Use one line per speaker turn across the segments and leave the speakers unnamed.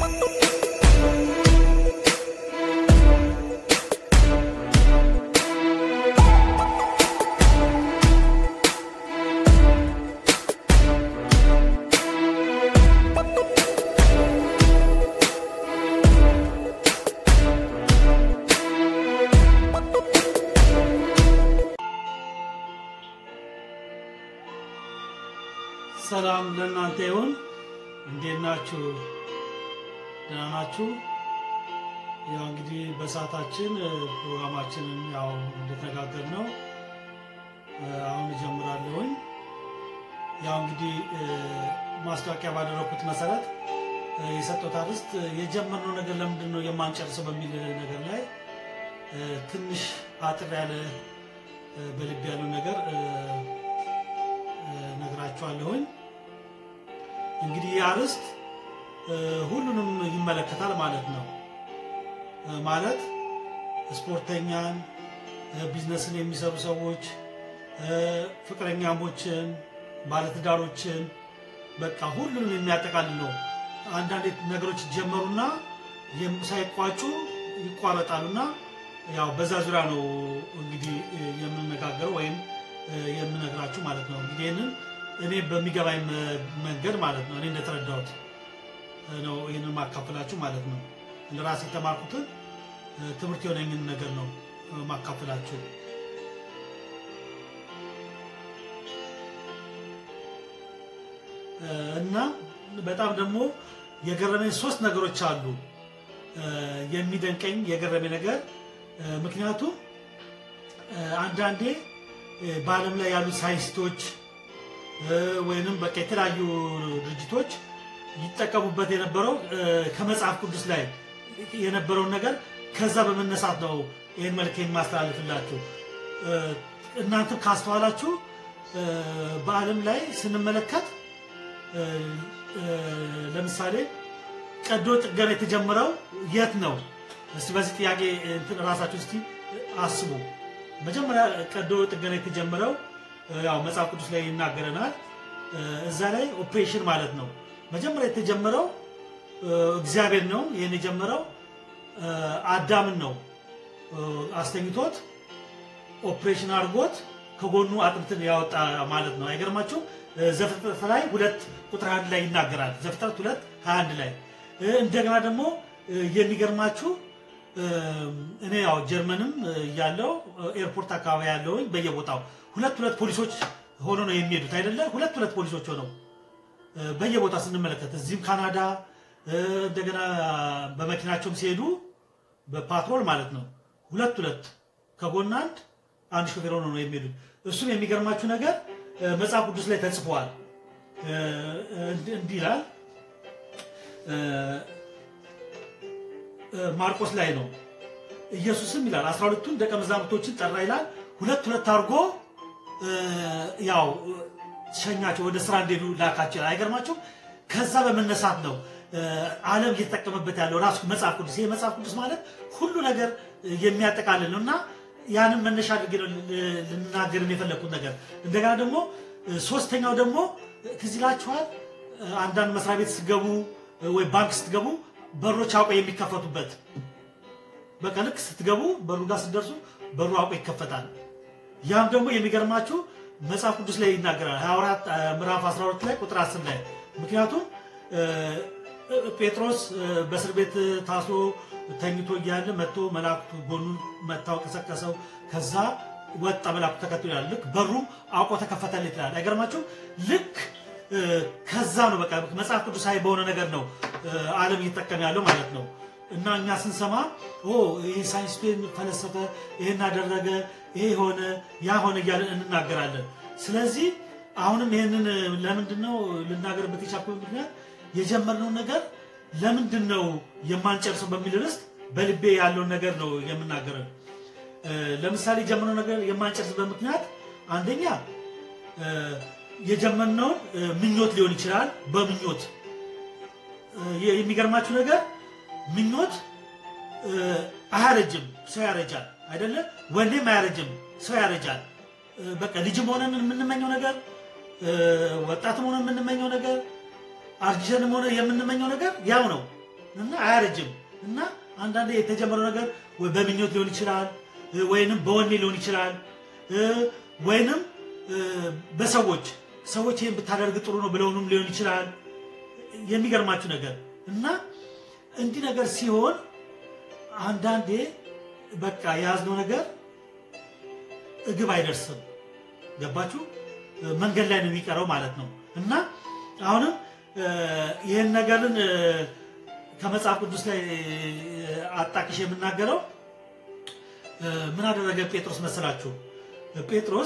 ሰላም ለእናንተ ይሁን። እንዴት ናችሁ? ደህና ናችሁ? ያው እንግዲህ በሰዓታችን እ፣ ፕሮግራማችንን ያው እንደተነጋገር ነው አሁን እጀምራለሁኝ። ያው እንግዲህ እ፣ ማስታወቂያ ባደረኩት መሰረት እ፣ የሰጠሁት አርዕስት እ፣ የጀመርነው ነገር ለምንድን ነው የማንጨርሰው በሚል ነገር ላይ እ፣ ትንሽ አጥር ያለ እ፣ በልብ ያለው ነገር እ፣ ነግራችኋለሁኝ። እንግዲህ ይህ አርዕስት እ፣ ሁሉንም ይመለከታል ማለት ነው። እ፣ ማለት ስፖርተኛን፣ እ፣ ቢዝነስን የሚሰሩ ሰዎች፣ እ፣ ፍቅረኛሞችን፣ ባለትዳሮችን በቃ ሁሉንም የሚያጠቃልል ነው። አንዳንድ ነገሮች ይጀመሩና የም- ሳይቋጩ ይቋረጣሉና ያው በዛ ዙሪያ ነው እንግዲህ እ፣ የምንነጋገረው ወይም እ፣ የምነግራችሁ ማለት ነው። እንግዲህ ይህንን እኔ በሚገባኝ መ- መንገድ ማለት ነው እኔ እንደተረዳሁት እ፣ ነው ይህንን ማካፈላችሁ ማለት ነው። እንደ ራሴ የተማርኩትን እ፣ ትምህርት የሆነኝን ነገር ነው እ፣ ማካፈላችሁ። እ፣ እና በጣም ደግሞ የገረመኝ ሶስት ነገሮች አሉ። እ፣ የሚደንቀኝ የገረመኝ ነገር እ፣ ምክንያቱም እ፣ አንዳንዴ እ፣ በዓለም ላይ ያሉ ሳይንስቶች እ፣ ወይንም በቃ የተለያዩ ድርጅቶች ይጠቀሙበት የነበረው እ፣ ከመጽሐፍ ቅዱስ ላይ የነበረውን ነገር ከዛ በመነሳት ነው ይህን መልክ የማስተላልፍላችሁ። እ፣ እናንተም ካስተዋላችሁ እ፣ በዓለም ላይ ስንመለከት እ፣ እ፣ ለምሳሌ ቀዶ ጥገና የተጀመረው የት ነው? እስቲ በዚህ ጥያቄ እንትን ራሳችሁ እስቲ አስቡ። መጀመሪያ ቀዶ ጥገና የተጀመረው እ፣ ያው መጽሐፍ ቅዱስ ላይ ይናገረናል። እ፣ እዛ ላይ ኦፕሬሽን ማለት ነው። መጀመሪያ የተጀመረው እ፣ እግዚአብሔር ነው። ይህን የጀመረው እ፣ አዳምን ነው እ፣ አስተኝቶት ኦፕሬሽን አድርጎት ከጎኑ አጥንትን ያወጣ ማለት ነው። አይገርማችሁ? ዘፍጥረት ላይ ሁለት ቁጥር አንድ ላይ ይናገራል። ዘፍጥረት ሁለት ሀያ አንድ ላይ እ፣ እንደገና ደግሞ እ፣ የሚገርማችሁ እ፣ እኔ ያው ጀርመንም ያለው ኤርፖርት አካባቢ ያለውኝ በየቦታው ሁለት ሁለት ፖሊሶች ሆኖ ነው የሚሄዱት አይደለ? ሁለት ሁለት ፖሊሶች ሆነው እ፣ በየቦታው ስንመለከት እዚህም ካናዳ እ፣ እንደገና በመኪናቸውም ሲሄዱ በፓትሮል ማለት ነው ሁለት ሁለት ከጎን አንድ አንድ ሾፌር ሆኖ ነው የሚሄዱት። እሱም የሚገርማችሁ ነገር እ፣ መጽሐፍ ቅዱስ ላይ ተጽፏል። እ፣ እንዲህ እንዲህ ይላል እ፣ እ፣ ማርቆስ ላይ ነው። ኢየሱስም ይላል አስራ ሁለቱን ደቀ መዛሙርቶችን ጠራ ይላል። ሁለት ሁለት አድርጎ እ፣ ያው ሸኛቸው፣ ወደ ስራ እንዲሄዱ ላካቸው ይላል። አይገርማችሁም? ከዛ በመነሳት ነው እ፣ ዓለም እየተጠቀመበት ያለው ራሱ መጽሐፍ ቅዱስ። ይሄ መጽሐፍ ቅዱስ ማለት ሁሉ ነገር የሚያጠቃልል ነው እና ያንን መነሻ አድርጌ ነው ል- ልናገር የፈለግኩት ነገር። እንደገና ደግሞ እ፣ ሶስተኛው ደግሞ ትዝ ይላችኋል እ፣ አንዳንድ መስሪያ ቤት ስትገቡ እ፣ ወይ ባንክ ስትገቡ በሮች አውቀው የሚከፈቱበት በቃ ልክ ስትገቡ በሩ ጋር ስትደርሱ በሩ አውቆ ይከፈታል። ያም ደግሞ የሚገርማችሁ መጽሐፍ ቅዱስ ላይ ይናገራል። ሐዋርያት እ፣ ምዕራፍ 12 ላይ ቁጥር 10 ላይ ምክንያቱም እ፣ እ፣ ጴጥሮስ እ፣ በእስር ቤት ታስሮ ተኝቶ እያለ መጥቶ መላእክቱ ጎኑን መታው ቀሰቀሰው። ከዛ ወጣ መላእክቱ ተከትሎ ይላል። ልክ በሩ አውቆ ተከፈተለት ይላል። አይገርማችሁም? ልክ እ፣ ከዛ ነው በቃ መጽሐፍ ቅዱሳዊ በሆነ ነገር ነው እ፣ ዓለም እየተጠቀመ ያለው ማለት ነው። እና እኛ ስንሰማ ኦ ይሄ ሳይንስፔን ፈለሰፈ፣ ይሄን አደረገ፣ ይሄ ሆነ፣ ያ ሆነ እያለን እንናገራለን። ስለዚህ አሁንም ይህንን ለምንድን ነው ልናገርበት የቻልኩበት ምክንያት የጀመርነውን ነገር ለምንድን ነው የማንጨርሰው በሚል ርዕስ በልቤ ያለውን ነገር ነው የምናገረው። እ፣ ለምሳሌ የጀመርነው ነገር የማንጨርስበት ምክንያት አንደኛ እ፣ የጀመርነውን እ፣ ምኞት ሊሆን ይችላል። በምኞት እ፣ የሚገርማችሁ ነገር ምኞት እ፣ አያረጅም፣ ሰው ያረጃል አይደለ? ወንዴም አያረጅም፣ ሰው ያረጃል። እ፣ በቃ ልጅም ሆነን የምንመኘው ነገር እ፣ ወጣትም ሆነ የምንመኘው ነገር አርጅተንም ሆነ የምንመኘው ነገር ያው ነው። እና አያረጅም እና አንዳንዴ የተጀመረው ነገር ወይ በምኞት ሊሆን ይችላል ወይንም በወኔ ሊሆን ይችላል ወይንም በሰዎች ሰዎች ይህን ብታደርግ ጥሩ ነው ብለውንም ሊሆን ይችላል። የሚገርማችሁ ነገር እና እንዲህ ነገር ሲሆን አንዳንዴ በቃ የያዝነው ነገር እግብ አይደርስም። ገባችሁ? መንገድ ላይ ነው የሚቀረው ማለት ነው። እና አሁንም ይህን ነገርን ከመጽሐፍ ቅዱስ ላይ አጣቅሽ የምናገረው ምን አደረገ ጴጥሮስ መሰላችሁ? ጴጥሮስ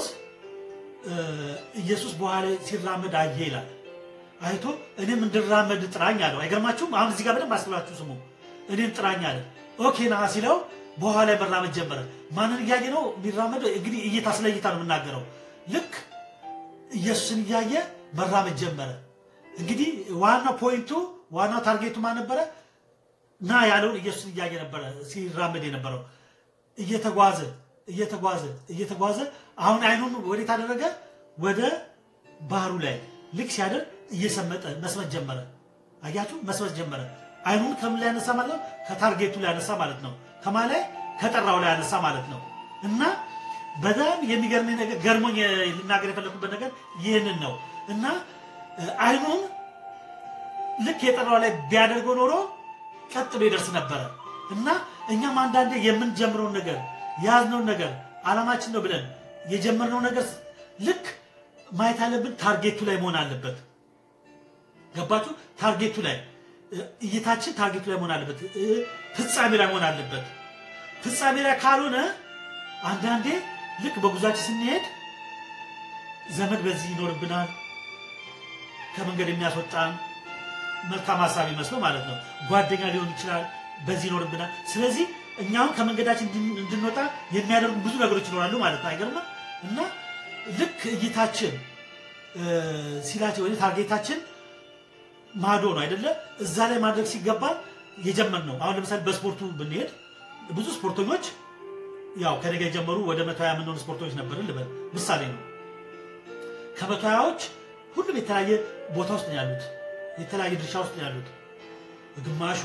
ኢየሱስ በኋላ ሲራመድ አየ ይላል። አይቶ እኔም እንድራመድ ጥራኝ አለው። አይገርማችሁም? አሁን እዚህ ጋር በደንብ አስብላችሁ ስሙ። እኔም ጥራኝ አለ። ኦኬ ና ሲለው በኋላ ላይ መራመድ ጀመረ። ማንን እያየ ነው የሚራመደው? እንግዲህ እይታ ስለ እይታ ነው የምናገረው። ልክ ኢየሱስን እያየ መራመድ ጀመረ። እንግዲህ ዋናው ፖይንቱ ዋናው ታርጌቱ ማን ነበረ? ና ያለውን ኢየሱስን እያየ ነበረ ሲራመድ የነበረው እየተጓዘ እየተጓዘ እየተጓዘ አሁን አይኑን ወዴት አደረገ? ወደ ባህሩ ላይ ልክ ሲያደርግ እየሰመጠ መስመጥ ጀመረ። አያችሁ፣ መስመጥ ጀመረ። አይኑን ከምን ላይ ያነሳ ማለት ነው? ከታርጌቱ ላይ ያነሳ ማለት ነው። ከማ ላይ ከጠራው ላይ ያነሳ ማለት ነው። እና በጣም የሚገርመኝ ነገር ገርሞኝ ልናገር የፈለኩበት ነገር ይህንን ነው። እና አይኑን ልክ የጠራው ላይ ቢያደርገው ኖሮ ቀጥሎ ይደርስ ነበረ። እና እኛም አንዳንዴ የምንጀምረውን ነገር የያዝነውን ነገር ዓላማችን ነው ብለን የጀመርነው ነገር ልክ ማየት አለብን። ታርጌቱ ላይ መሆን አለበት። ገባችሁ? ታርጌቱ ላይ እይታችን ታርጌቱ ላይ መሆን አለበት። ፍጻሜ ላይ መሆን አለበት። ፍጻሜ ላይ ካልሆነ አንዳንዴ ልክ በጉዟችን ስንሄድ ዘመድ በዚህ ይኖርብናል፣ ከመንገድ የሚያስወጣን መልካም ሀሳብ ይመስለው ማለት ነው። ጓደኛ ሊሆን ይችላል፣ በዚህ ይኖርብናል። ስለዚህ እኛም ከመንገዳችን እንድንወጣ የሚያደርጉ ብዙ ነገሮች ይኖራሉ ማለት ነው። አይገርምም? እና ልክ እይታችን ሲላቸው ወይ ታርጌታችን ማዶ ነው አይደለ? እዛ ላይ ማድረግ ሲገባ የጀመር ነው። አሁን ለምሳሌ በስፖርቱ ብንሄድ ብዙ ስፖርተኞች ያው ከነገ የጀመሩ ወደ መቶ ሀያ የምንሆኑ ስፖርተኞች ነበርን ልበል፣ ምሳሌ ነው። ከመቶ ሀያዎች ሁሉም የተለያየ ቦታ ውስጥ ነው ያሉት፣ የተለያየ ድርሻ ውስጥ ነው ያሉት። ግማሹ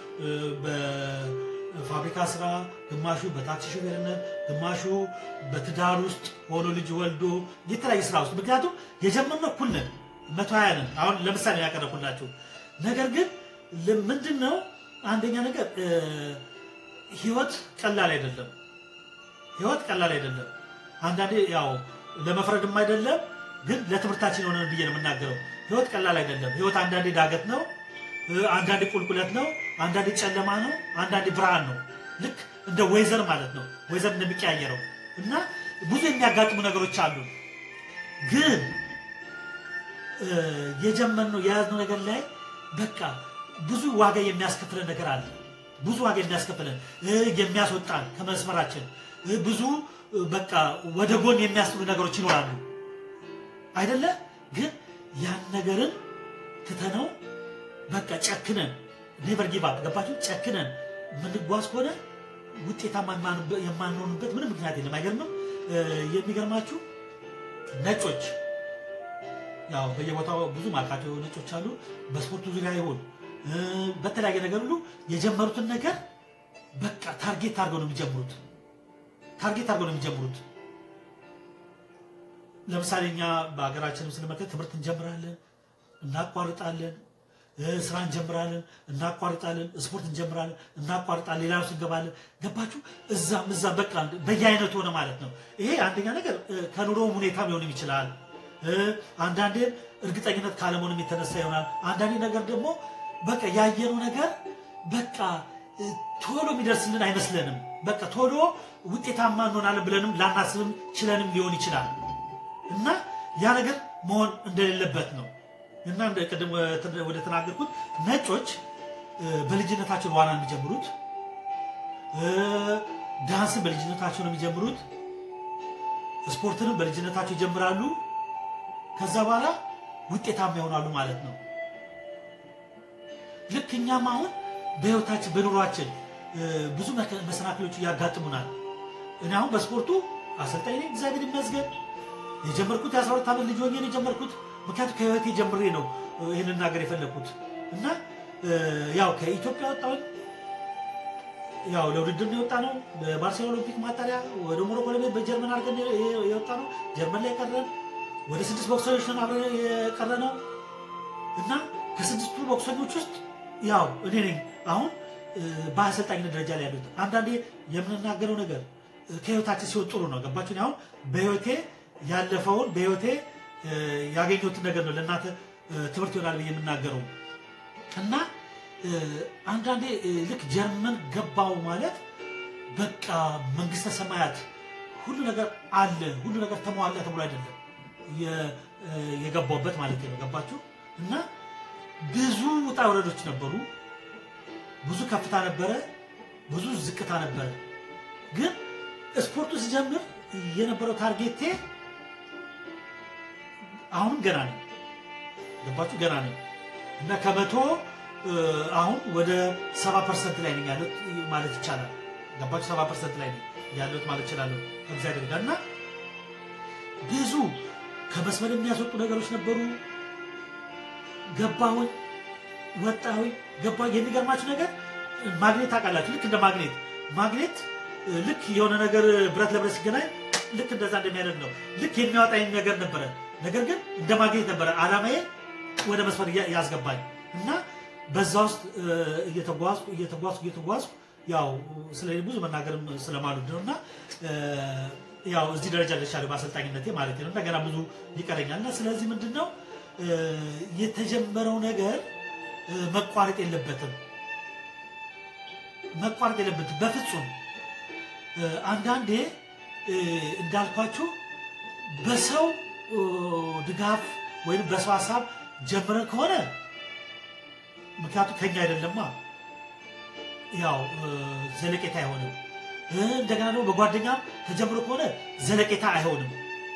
በፋብሪካ ስራ፣ ግማሹ በታክሲ ሾፌርነት፣ ግማሹ በትዳር ውስጥ ሆኖ ልጅ ወልዶ የተለያየ ስራ ውስጥ ምክንያቱም የጀመርነው እኩል ነን፣ መቶ ሀያ ነን። አሁን ለምሳሌ ያቀረብኩላችሁ ነገር ግን ምንድን ነው አንደኛ ነገር ህይወት ቀላል አይደለም። ህይወት ቀላል አይደለም። አንዳንዴ ያው ለመፍረድም አይደለም፣ ግን ለትምህርታችን የሆነ ብዬ ነው የምናገረው። ህይወት ቀላል አይደለም። ህይወት አንዳንዴ ዳገት ነው፣ አንዳንዴ ቁልቁለት ነው፣ አንዳንዴ ጨለማ ነው፣ አንዳንዴ ብርሃን ነው። ልክ እንደ ወይዘር ማለት ነው። ወይዘር እንደሚቀያየረው እና ብዙ የሚያጋጥሙ ነገሮች አሉ። ግን የጀመርነው የያዝነው ነገር ላይ በቃ ብዙ ዋጋ የሚያስከፍለን ነገር አለ። ብዙ ዋጋ የሚያስከፍለን የሚያስወጣን ከመስመራችን ብዙ በቃ ወደ ጎን የሚያስጥሉ ነገሮች ይኖራሉ አይደለ? ግን ያን ነገርን ትተነው በቃ ጨክነን ኔቨር ጊቭ አፕ ገባችሁ? ጨክነን የምንጓዝ ከሆነ ውጤታማ የማንሆንበት ምንም ምክንያት የለም። አይገርምም? የሚገርማችሁ ነጮች ያው በየቦታው ብዙ ማውቃቸው ነጮች አሉ። በስፖርቱ ዙሪያ ይሆን በተለያየ ነገር ሁሉ የጀመሩትን ነገር በቃ ታርጌት አድርገው ነው የሚጀምሩት። ታርጌት አድርገው ነው የሚጀምሩት። ለምሳሌ እኛ በሀገራችንም ስንመለከት ትምህርት እንጀምራለን፣ እናቋርጣለን፣ ስራ እንጀምራለን፣ እናቋርጣለን፣ ስፖርት እንጀምራለን፣ እናቋርጣለን፣ ሌላ ውስጥ እንገባለን። ገባችሁ? እዛም እዛ በቃ በየአይነቱ ሆነ ማለት ነው። ይሄ አንደኛ ነገር ከኑሮም ሁኔታም ሊሆንም ይችላል። አንዳንዴ እርግጠኝነት ካለመሆንም የተነሳ ይሆናል። አንዳንዴ ነገር ደግሞ በቃ ያየነው ነገር በቃ ቶሎ የሚደርስልን አይመስለንም። በቃ ቶሎ ውጤታማ እንሆናለን ብለንም ላናስብም ችለንም ሊሆን ይችላል እና ያ ነገር መሆን እንደሌለበት ነው እና ቅድም ወደ ተናገርኩት ነጮች በልጅነታቸው ዋና የሚጀምሩት ዳንስን በልጅነታቸው ነው የሚጀምሩት። ስፖርትንም በልጅነታቸው ይጀምራሉ። ከዛ በኋላ ውጤታማ ይሆናሉ ማለት ነው። ልክ እኛም አሁን በህይወታችን በኑሯችን ብዙ መሰናክሎች ያጋጥሙናል። እኔ አሁን በስፖርቱ አሰልጣኝ ነኝ፣ እግዚአብሔር ይመስገን። የጀመርኩት የአስራ ሁለት ዓመት ልጅ ሆኜ ነው የጀመርኩት። ምክንያቱም ከህይወቴ ጀምሬ ነው ይህን ነገር የፈለግኩት እና ያው ከኢትዮጵያ ወጣሁኝ። ያው ለውድድር ነው የወጣ ነው። በባርሴሎና ኦሎምፒክ ማጣሪያ ወደ ሞሮኮ ለመሄድ በጀርመን አድርገን የወጣ ነው። ጀርመን ላይ ቀረን። ወደ ስድስት ቦክሰኞች ነን አብረን የቀረ ነው እና ከስድስቱ ቦክሰኞች ውስጥ ያው እኔ ነኝ አሁን በአሰልጣኝነት ደረጃ ላይ ያሉት። አንዳንዴ የምንናገረው ነገር ከህይወታችን ሲሆን ጥሩ ነው። ገባችሁ? አሁን በህይወቴ ያለፈውን በህይወቴ ያገኘሁትን ነገር ነው ለእናንተ ትምህርት ይሆናል ብዬ የምናገረው እና አንዳንዴ ልክ ጀርመን ገባው ማለት በቃ መንግስተ ሰማያት ሁሉ ነገር አለ፣ ሁሉ ነገር ተሟላ ተብሎ አይደለም የገባውበት ማለት ነው። ገባችሁ? እና ብዙ ውጣ ውረዶች ነበሩ። ብዙ ከፍታ ነበረ፣ ብዙ ዝቅታ ነበረ። ግን ስፖርቱ ሲጀምር የነበረው ታርጌቴ አሁንም ገና ነው። ገባችሁ? ገና ነው እና ከመቶ አሁን ወደ ሰባ ፐርሰንት ላይ ነኝ ያሉት ማለት ይቻላል። ገባችሁ? ሰባ ፐርሰንት ላይ ነኝ ያሉት ማለት ይችላለሁ ከእግዚአብሔር ጋር እና ብዙ ከመስመር የሚያስወጡ ነገሮች ነበሩ። ገባሁኝ፣ ወጣሁኝ፣ ገባሁኝ። የሚገርማችሁ ነገር ማግኔት ታውቃላችሁ? ልክ እንደ ማግኔት ማግኔት ልክ የሆነ ነገር ብረት ለብረት ሲገናኝ ልክ እንደዛ እንደሚያደርግ ነው። ልክ የሚያወጣኝ ነገር ነበረ። ነገር ግን እንደ ማግኔት ነበረ አላማዬ ወደ መስመር ያስገባኝ እና በዛ ውስጥ እየተጓዝኩ እየተጓዝኩ እየተጓዝኩ ያው ስለ ብዙ መናገርም ስለማሉድ ነው እና ያው እዚህ ደረጃ ደርሻለሁ በአሰልጣኝነቴ ማለት ነው። እንደገና ብዙ ይቀረኛል እና ስለዚህ ምንድን ነው የተጀመረው ነገር መቋረጥ የለበትም መቋረጥ የለበትም በፍጹም። አንዳንዴ እንዳልኳችሁ በሰው ድጋፍ ወይም በሰው ሀሳብ ጀምረን ከሆነ ምክንያቱም ከኛ አይደለማ ያው ዘለቄታ አይሆንም። እንደገና ደግሞ በጓደኛም ተጀምሮ ከሆነ ዘለቄታ አይሆንም።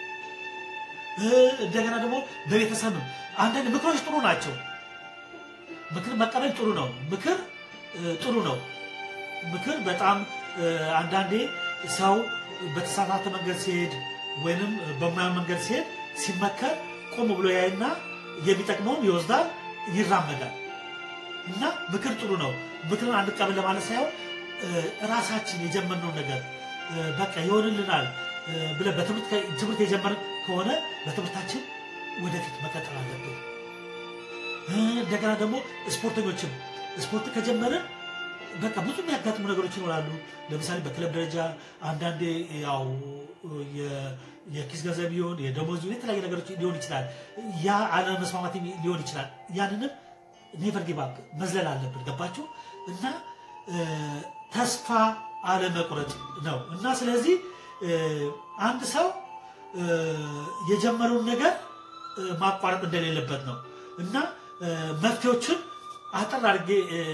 እንደገና ደግሞ በቤተሰብም አንዳንድ ምክሮች ጥሩ ናቸው። ምክር መቀበል ጥሩ ነው። ምክር ጥሩ ነው። ምክር በጣም አንዳንዴ ሰው በተሳሳተ መንገድ ሲሄድ ወይንም በማያ መንገድ ሲሄድ ሲመከር ቆም ብሎ ያይና የሚጠቅመውን ይወስዳል፣ ይራመዳል። እና ምክር ጥሩ ነው። ምክርን አንቀበል ለማለት ሳይሆን ራሳችን የጀመርነውን ነገር በቃ ይሆንልናል ብለን ትምህርት የጀመርን ከሆነ በትምህርታችን ወደፊት መቀጠል አለብን። እንደገና ደግሞ ስፖርተኞችም ስፖርት ከጀመርን በቃ ብዙ የሚያጋጥሙ ነገሮች ይኖራሉ። ለምሳሌ በክለብ ደረጃ አንዳንዴ ያው የኪስ ገንዘብ ሊሆን የደሞዝ የተለያዩ ነገሮች ሊሆን ይችላል። ያ አለመስማማት ሊሆን ይችላል። ያንንም ኔቨር ጊቭ አፕ መዝለል አለብን። ገባችሁ? እና ተስፋ አለመቁረጥ ነው እና ስለዚህ አንድ ሰው የጀመረውን ነገር ማቋረጥ እንደሌለበት ነው እና መፍትሄዎችን አጠር አድርጌ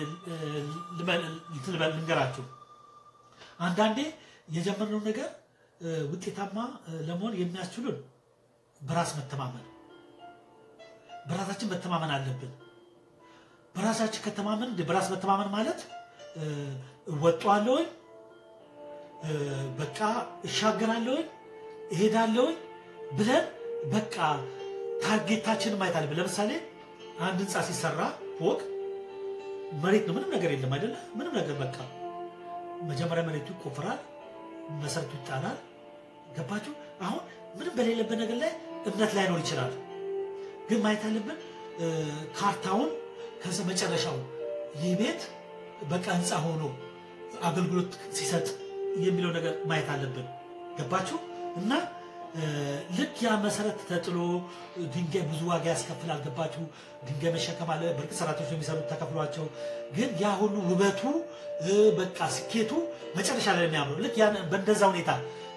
ልንገራችሁ። አንዳንዴ የጀመርነውን ነገር ውጤታማ ለመሆን የሚያስችሉን በራስ መተማመን፣ በራሳችን መተማመን አለብን። በራሳችን ከተማመን በራስ መተማመን ማለት እወጣዋለሁኝ፣ በቃ እሻገራለሁኝ፣ እሄዳለሁኝ ብለን በቃ ታርጌታችንን ማየት አለብን። ለምሳሌ አንድ ህንፃ ሲሰራ ፎቅ መሬት ነው፣ ምንም ነገር የለም አይደለ? ምንም ነገር በቃ መጀመሪያ መሬቱ ይቆፍራል፣ መሰረቱ ይጣላል። ገባችሁ? አሁን ምንም በሌለበት ነገር ላይ እምነት ላይኖር ይችላል። ግን ማየት አለብን ካርታውን ከዚ መጨረሻው ይህ ቤት በቃ ህንፃ ሆኖ አገልግሎት ሲሰጥ የሚለው ነገር ማየት አለብን። ገባችሁ? እና ልክ ያ መሰረት ተጥሎ ድንጋይ ብዙ ዋጋ ያስከፍላል። ገባችሁ? ድንጋይ መሸከም አለ። በእርግጥ ሰራተኞች ነው የሚሰሩት ተከፍሏቸው፣ ግን ያ ሁሉ ውበቱ በቃ ስኬቱ መጨረሻ ላይ የሚያምረው ልክ ያን በእንደዛ ሁኔታ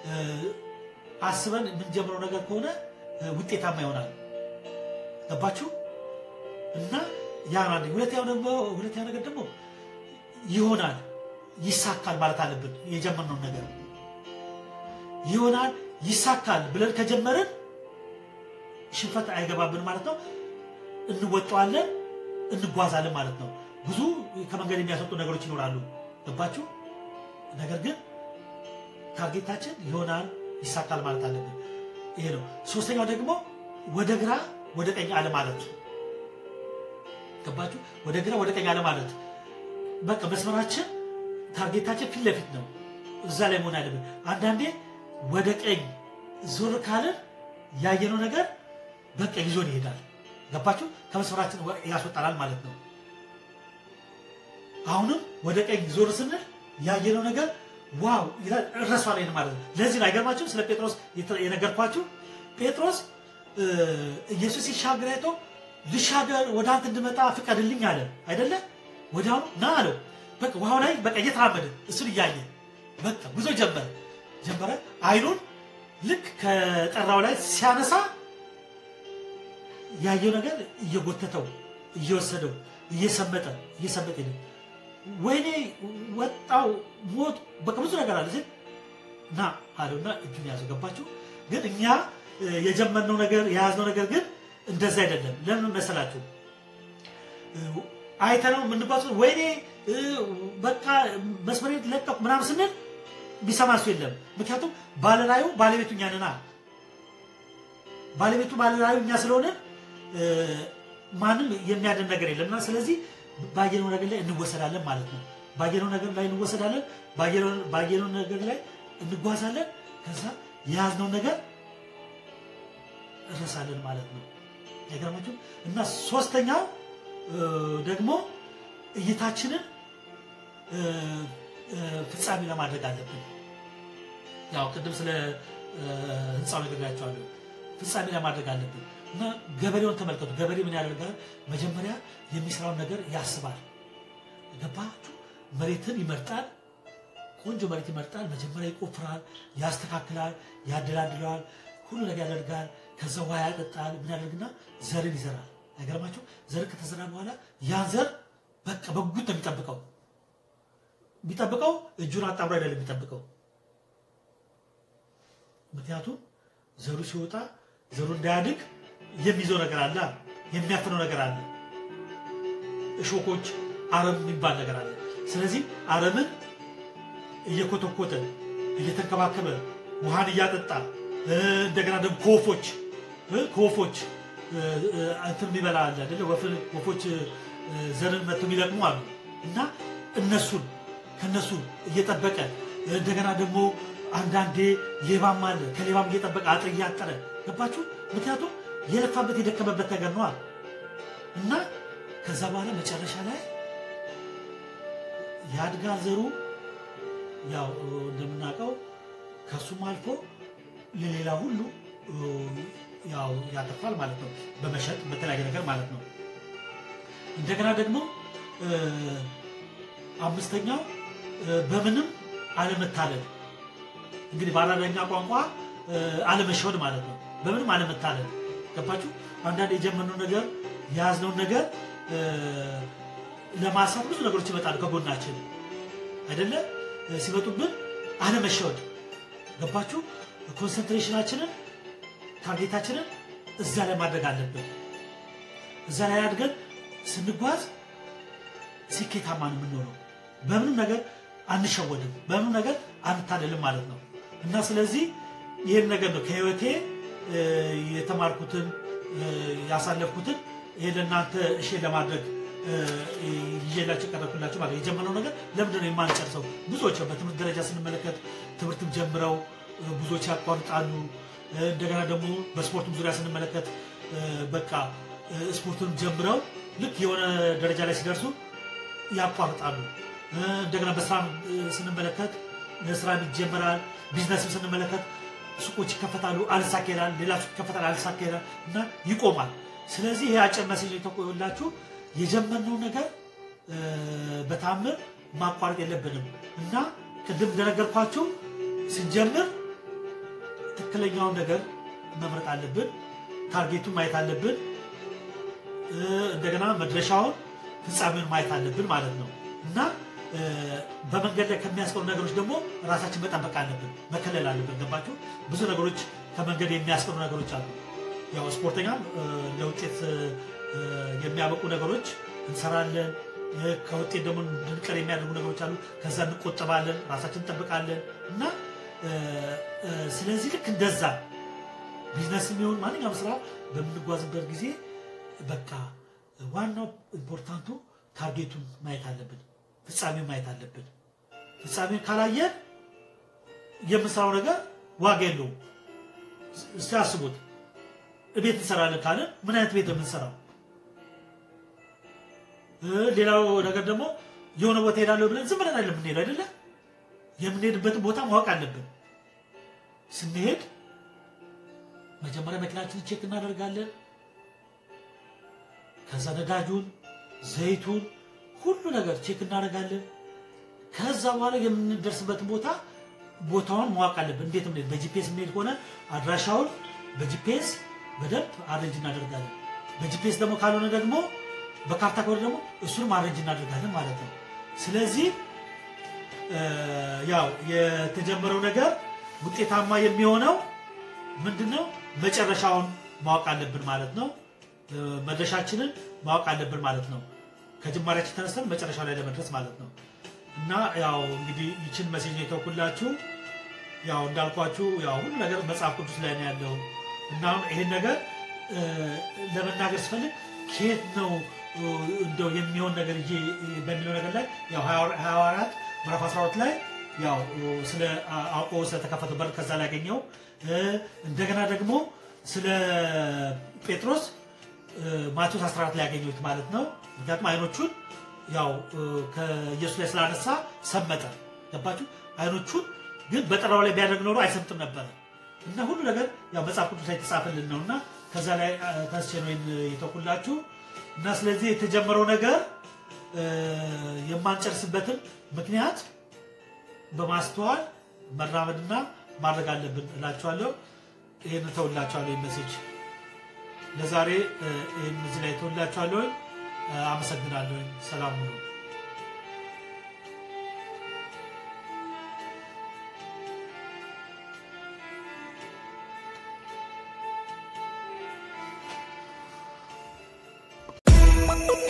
አስበን የምንጀምረው ነገር ከሆነ ውጤታማ ይሆናል። ገባችሁ? እና ያ ነው። ሁለተኛው ደግሞ ሁለተኛው ነገር ደግሞ ይሆናል ይሳካል ማለት አለብን። የጀመርነው ነገር ይሆናል ይሳካል ብለን ከጀመርን ሽንፈት አይገባብን ማለት ነው። እንወጣዋለን፣ እንጓዛለን ማለት ነው። ብዙ ከመንገድ የሚያስወጡ ነገሮች ይኖራሉ። ገባችሁ? ነገር ግን ታርጌታችን ይሆናል ይሳካል ማለት አለብን። ይሄ ነው። ሶስተኛው ደግሞ ወደ ግራ ወደ ቀኝ አለ ማለት ገባችሁ? ወደ ግራ ወደ ቀኝ አለ ማለት በቃ መስመራችን ታርጌታችን ፊት ለፊት ነው። እዛ ላይ መሆን አለብን። አንዳንዴ ወደ ቀኝ ዞር ካልን ያየነው ነገር በቃ ይዞን ይሄዳል። ገባችሁ? ከመስመራችን ያስወጣናል ማለት ነው። አሁንም ወደ ቀኝ ዞር ስንል ያየነው ነገር ዋው ይላል እረሷለን ማለት ነው። ለዚህ ነው አይገርማችሁም? ስለ ጴጥሮስ የነገርኳችሁ ጴጥሮስ ኢየሱስ ሲሻገር አይቶ ልሻገር ወደ አንተ እንድመጣ ፍቀድልኝ አለ አይደለ? ወዲያውኑ ና አለው። በቃ ውሃው ላይ በቃ እየተራመደ እሱን እያየ በቃ ጉዞ ጀመረ ጀመረ። አይኑን ልክ ከጠራው ላይ ሲያነሳ ያየው ነገር እየጎተተው እየወሰደው እየሰመጠ እየሰመጠ ሄደ። ወይኔ ወጣው ሞት በቃ ብዙ ነገር አለ ሲል ና አለውና እጁን ያዘው። ገባችሁ? ግን እኛ የጀመርነው ነገር የያዝነው ነገር ግን እንደዛ አይደለም። ለምን መሰላችሁ? አይተነው የምንባሱ ወይኔ በቃ መስመሬን ለቀቁ ምናምን ስንል ቢሰማ እሱ የለም። ምክንያቱም ባለራዩ ባለቤቱ እኛ ነና ባለቤቱ ባለራዩ እኛ ስለሆነ ማንም የሚያድን ነገር የለምና ስለዚህ ባየነው ነገር ላይ እንወሰዳለን ማለት ነው። ባየነው ነገር ላይ እንወሰዳለን፣ ባየነው ነገር ላይ እንጓዛለን። ከዛ የያዝነው ነገር እረሳለን ማለት ነው። አይገርማችሁ? እና ሶስተኛው ደግሞ እይታችንን ፍጻሜ ለማድረግ አለብን። ያው ቅድም ስለ ህንፃው ነግሬያቸዋለሁ። ፍጻሜ ለማድረግ አለብን እና ገበሬውን ተመልከቱ። ገበሬ ምን ያደርጋል? መጀመሪያ የሚሰራውን ነገር ያስባል። ገባችሁ? መሬትን ይመርጣል። ቆንጆ መሬት ይመርጣል። መጀመሪያ ይቆፍራል፣ ያስተካክላል፣ ያደላድለዋል፣ ሁሉ ነገር ያደርጋል። ከዛ ውሃ ያጠጣል። ምን ያደርግና ዘርን ይዘራል። አይገርማችሁ? ዘር ከተዘራ በኋላ ያን ዘር በቃ በጉጉት ነው የሚጠብቀው። የሚጠብቀው እጁን አጣምሮ አይደለም የሚጠብቀው። ምክንያቱም ዘሩ ሲወጣ ዘሩ እንዳያድግ የሚይዘው ነገር አለ፣ የሚያፍነው ነገር አለ። እሾኮች፣ አረም የሚባል ነገር አለ። ስለዚህ አረምን እየኮተኮተ እየተንከባከበ ውሃን እያጠጣ እንደገና ደግሞ ከወፎች ከወፎች እንትን የሚበላ አለ አይደለ? ወፎች ዘርን መጥተው የሚለቅሙ አሉ እና እነሱን ከነሱ እየጠበቀ እንደገና ደግሞ አንዳንዴ ሌባም አለ ከሌባም እየጠበቀ አጥር እያጠረ ገባችሁ? ምክንያቱም የለፋበት የደከመበት ነገር ነዋል እና ከዛ በኋላ መጨረሻ ላይ ያድጋል ዘሩ ያው እንደምናውቀው ከሱም አልፎ ለሌላ ሁሉ ያው ያተርፋል ማለት ነው። በመሸጥ በተለያየ ነገር ማለት ነው። እንደገና ደግሞ አምስተኛው በምንም አለመታለል እንግዲህ በአራዳኛ ቋንቋ አለመሸወድ ማለት ነው። በምንም አለመታለል ገባችሁ? አንዳንድ የጀመርነው ነገር የያዝነውን ነገር ለማሳት ብዙ ነገሮች ይመጣሉ ከጎናችን አይደለ? ሲመጡብን አለመሸወድ ገባችሁ? ኮንሰንትሬሽናችንን ታርጌታችንን እዛ ላይ ማድረግ አለብን። እዛ ላይ አድገን ስንጓዝ ስኬታማ ነው የምንሆነው። በምንም ነገር አንሸወድም፣ በምንም ነገር አንታለልም ማለት ነው እና ስለዚህ ይህን ነገር ነው ከህይወቴ የተማርኩትን ያሳለፍኩትን ይህ ለእናንተ እሺ ለማድረግ ይዤላቸው ቀረብኩላቸው ማለት የጀመረው ነገር ለምንድን ነው የማንጨርሰው? ብዙዎች በትምህርት ደረጃ ስንመለከት ትምህርትም ጀምረው ብዙዎች ያቋርጣሉ። እንደገና ደግሞ በስፖርቱም ዙሪያ ስንመለከት በቃ ስፖርቱን ጀምረው ልክ የሆነ ደረጃ ላይ ሲደርሱ ያቋርጣሉ። እንደገና በስራ ስንመለከት ስራ ይጀመራል። ቢዝነስም ስንመለከት ሱቆች ይከፈታሉ፣ አልሳካ ይላል። ሌላ ሱቅ ይከፈታል፣ አልሳካ ይላል እና ይቆማል። ስለዚህ ይሄ አጭር መሴጅ የተቆላችሁ የጀመርነው ነገር በታምር ማቋረጥ የለብንም እና ቅድም እንደነገርኳችሁ ስንጀምር ትክክለኛውን ነገር መምረጥ አለብን። ታርጌቱን ማየት አለብን። እንደገና መድረሻውን ፍጻሜውን ማየት አለብን ማለት ነው እና በመንገድ ላይ ከሚያስቀሩ ነገሮች ደግሞ ራሳችን መጠበቅ አለብን፣ መከለል አለብን። ገባችሁ? ብዙ ነገሮች ከመንገድ የሚያስቀሩ ነገሮች አሉ። ያው ስፖርተኛ ለውጤት የሚያበቁ ነገሮች እንሰራለን። ከውጤት ደግሞ እንድንቀር የሚያደርጉ ነገሮች አሉ። ከዛ እንቆጠባለን፣ ራሳችን እንጠብቃለን እና ስለዚህ ልክ እንደዛ ቢዝነስ የሚሆን ማንኛውም ስራ በምንጓዝበት ጊዜ በቃ ዋናው ኢምፖርታንቱ ታርጌቱን ማየት አለብን፣ ፍጻሜውን ማየት አለብን። ፍጻሜውን ካላየን የምንሰራው ነገር ዋጋ የለውም። እስቲ አስቡት፣ ቤት እንሰራለን ካለን ምን አይነት ቤት ነው የምንሰራው? ሌላው ነገር ደግሞ የሆነ ቦታ ሄዳለሁ ብለን ዝም ብለን አይደለም የምንሄደው አይደለ? የምንሄድበትን ቦታ ማወቅ አለብን። ስንሄድ መጀመሪያ መኪናችንን ቼክ እናደርጋለን። ከዛ ነዳጁን፣ ዘይቱን፣ ሁሉ ነገር ቼክ እናደርጋለን። ከዛ በኋላ የምንደርስበትን ቦታ ቦታውን ማወቅ አለብን። እንዴት ምንሄድ በጂፒኤስ የምንሄድ ከሆነ አድራሻውን በጂፒኤስ በደንብ አረንጅ እናደርጋለን። በጂፒኤስ ደግሞ ካልሆነ ደግሞ በካርታ ከሆነ ደግሞ እሱንም አረንጅ እናደርጋለን ማለት ነው። ስለዚህ ያው የተጀመረው ነገር ውጤታማ የሚሆነው ምንድን ነው? መጨረሻውን ማወቅ አለብን ማለት ነው። መድረሻችንን ማወቅ አለብን ማለት ነው። ከጅማሬያችን ተነስተን መጨረሻው ላይ ለመድረስ ማለት ነው። እና ያው እንግዲህ ይችን መሴጅ የተውኩላችሁ ያው እንዳልኳችሁ ያው ሁሉ ነገር መጽሐፍ ቅዱስ ላይ ነው ያለው እና አሁን ይሄን ነገር ለመናገር ስፈልግ ከየት ነው እንደው የሚሆን ነገር ይዤ በሚለው ነገር ላይ ያው ሐዋርያት ምዕራፍ 12 ላይ ያው ስለ አውቆ ስለተከፈተ በር ከዛ ላይ ያገኘው እንደገና ደግሞ ስለ ጴጥሮስ ማቴዎስ 14 ላይ ያገኘሁት ማለት ነው። ምክንያቱም አይኖቹን ያው ከኢየሱስ ላይ ስላነሳ ሰመጠ። ገባችሁ? አይኖቹን ግን በጠራው ላይ ቢያደርግ ኖሮ አይሰምጥም ነበረ እና ሁሉ ነገር ያው መጽሐፍ ቅዱስ ላይ የተጻፈልን ነው እና ከዛ ላይ ተስቼ ነው የተኩላችሁ እና ስለዚህ የተጀመረው ነገር የማንጨርስበትን ምክንያት በማስተዋል መራመድና ማድረግ አለብን እላችኋለሁ። ይህን ተውላችኋለሁ። ይህ ሜሴጅ ለዛሬ ይህን እዚህ ላይ ተውላችኋለሁ። አመሰግናለሁ። ሰላም ሁኑ።
Thank you.